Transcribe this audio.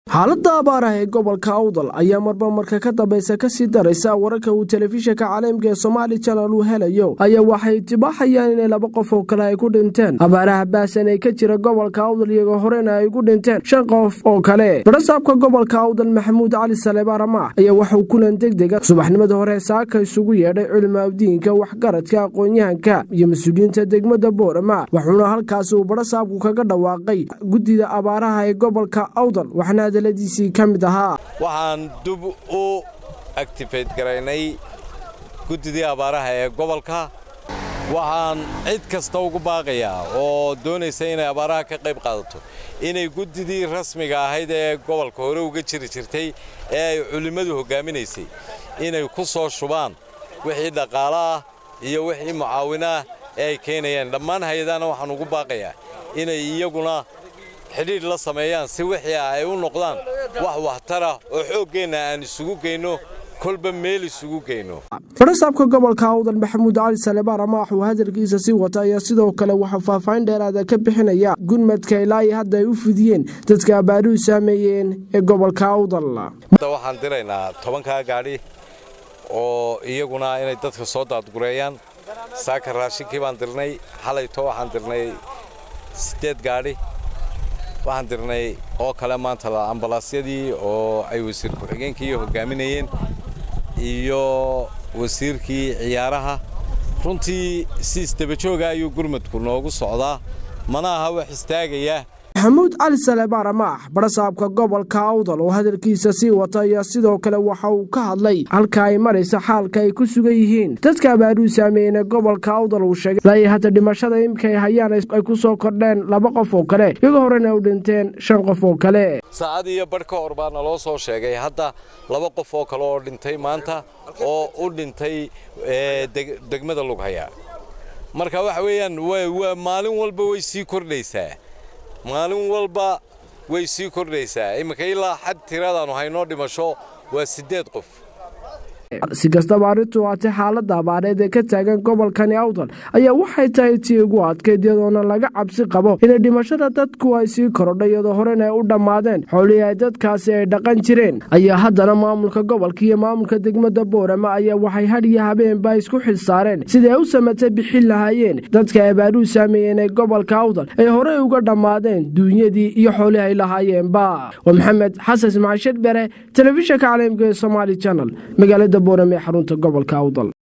xaaladda abaarah ee gobolka awdal ayaa marba marka ka dambaysa kasii daraysa wararka uu telefishinka caalamka ee somaali janal uu helayo ayaa waxay tibaaxayaan inay laba qof oo kale ay ku dhinteen abaaraha baasan ee ka jira gobolka awdal iyagoo horena ay ku dhinteen shan qof oo kale barasaabka gobolka awdal maxamuud cali saleebaan ramaax ayaa waxauu kulan degdega subaxnimada hore saaka isugu yeedhay culimaadiinka waxgaradka aqoon-yahanka iyo mas-uuliyiinta degmada boorama wuxuuna halkaasi uu barasaabku kaga dhawaaqay guddida abaaraha ee gobolka awdal waxna waxaan dub u actifate garaynay guddidii abaaraha ee gobolka waxaan cid kasta ugu baaqayaa oo doonaysa inay abaaraha ka qayb qaadato inay guddidii rasmiga ahayd ee gobolka hore uga jiri jirtay ee ay culimmadu hoggaaminaysay inay ku soo shubaan wixii dhaqaalo ah iyo wixii mucaawinaah ee ay keenayaan dhammaan hay-adahana waxaan ugu baaqayaa inay iyaguna xidhiidh la sameeyaan si wixii ah ay u noqdaan wax waxtara oo xooggeenna aan isugu geyno kolba meel isugu geyno barasaabka gobolka awdal maxamuud cali salebaan ramaax uu hadalkiisa sii wata ayaa sidoo kale waxaa faahfaahin dheeraada ka bixinaya gurmadka ilaa iyo hadda ay u fidiyeen dadka abaaruhu saameeyeen ee gobolka awdal waxaan diraynaa tobankaa gaadhi oo iyaguna inay dadka soo daadgureeyaan saaka raashinkii baan dirnay xalayto waxaan dirnay siddeed gaadhi waxaan dirnay oo kale maanta ambalaasyadii oo ay wasiir ku-xigeenkii hogaaminayeen iyo wasiirkii ciyaaraha runtii si isdabajooga ayuu gurmadku noogu socdaa mana aha wax istaagaya maxamuud cali saleebaan ramaax barasaabka gobolka awdal oo hadalkiisa sii wata ayaa sidoo kale waxa uu ka hadlay halka ay maraysa xaalka ay ku sugan yihiin dadka abaaruhu saameeyeen ee gobolka awdal uu sheegay ilaa iyo hadda dhimashada imika ay hayaan ay ku soo kordheen laba qof oo kale iyagoo horena u dhinteen shan qof oo kale saacad iyo badh ka hor baa naloo soo sheegay hadda laba qof oo kale oo dhintay maanta oo u dhintay degmada lughaya marka waxa weeyaan maalin walba way sii kordhaysaa maalin walba way sii kordhaysaa imminka ilaa xad tiradaannu haynoo dhimasho waa siddeed qof si kastaba arrintu haatee xaaladda abaareed ee ka taagan gobolkani awdal ayaa waxay tahay tii ugu adkayd iyadoona laga cabsi qabo inay dhimashada dadku ay sii korodha iyadoo horena ay u dhammaadeen xoolihii ay dadkaasi ay dhaqan jireen ayaa haddana maamulka gobolka iyo maamulka degmada boorama ayaa waxay hadhiyo habeenba isku xilsaareen siday u samatay bixin lahaayeen dadka abaaruhu saameeyeen ee gobolka awdal ay horey uga dhammaadeen duunyadii iyo xoolihii ay lahaayeenba waa maxamed xasan ismaciil sharbere telefishinka caalamka ee somaali janal magaalada boorame ee xarunta gobolka awdal